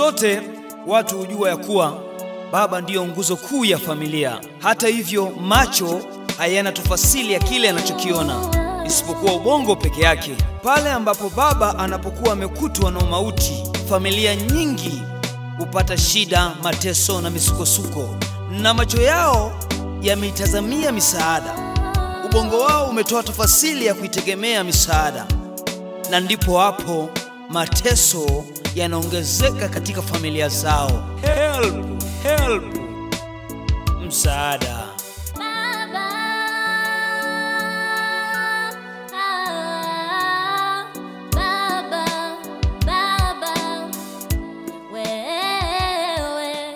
zote watu hujua ya kuwa baba ndiyo nguzo kuu ya familia. Hata hivyo, macho hayana tafasiri ya kile anachokiona isipokuwa ubongo peke yake. Pale ambapo baba anapokuwa amekutwa na mauti, familia nyingi hupata shida, mateso na misukosuko, na macho yao yameitazamia misaada. Ubongo wao umetoa tafasiri ya kuitegemea misaada, na ndipo hapo mateso yanaongezeka katika familia zao. Help, help, msaada. Baba, ah, baba, baba, wewe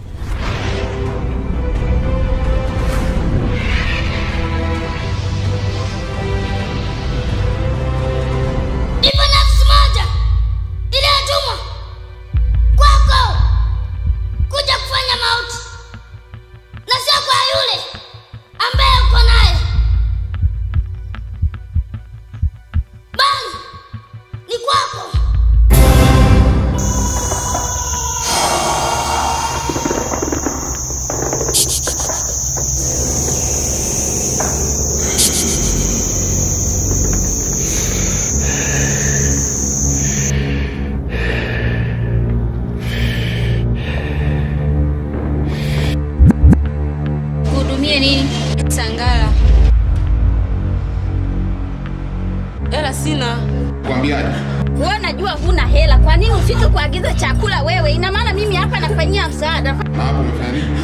Ipo nafsi moja iliyotumwa kwako kuja kufanya mauti, na sio kwa yule ambaye uko naye, bali ni kwako. Kuhudumie nini? Sangara. Hela sina. Kwambiaje? Wewe najua huna hela, kwa nini ufike kuagiza chakula wewe? Ina maana mimi hapa nafanyia msaada. Na hapo umefanya nini?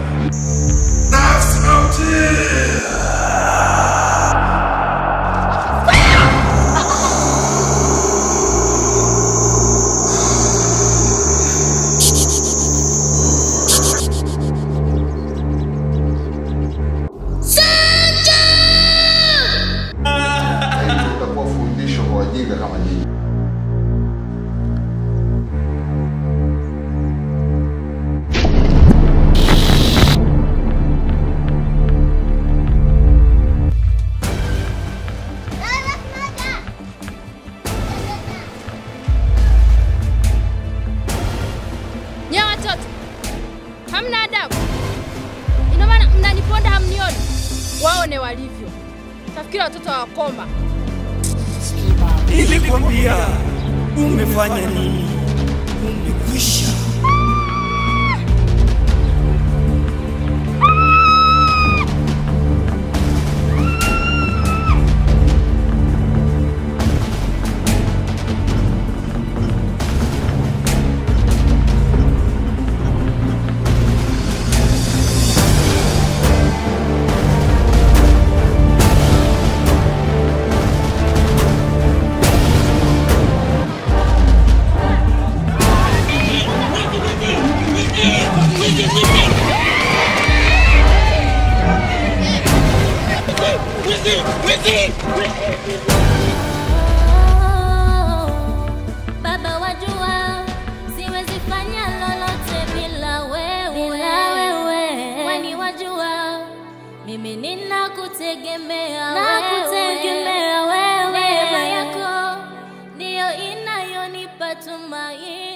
Hii itakuwa fundisho kwa wajinga kama nyinyi. Nye watoto, hamna adabu. Ina maana mnaniponda hamnioni? Waone walivyo. Tafikiri watoto hawakoma. Nilikwambia umefanya nini? Umekwisha. Baba wajua, siwezi fanya lolote bila wewe, bila wewe. Kwani wajua, mimi ninakutegemea nakutegemea wewe. Neema yako ndiyo inayonipa tumaini.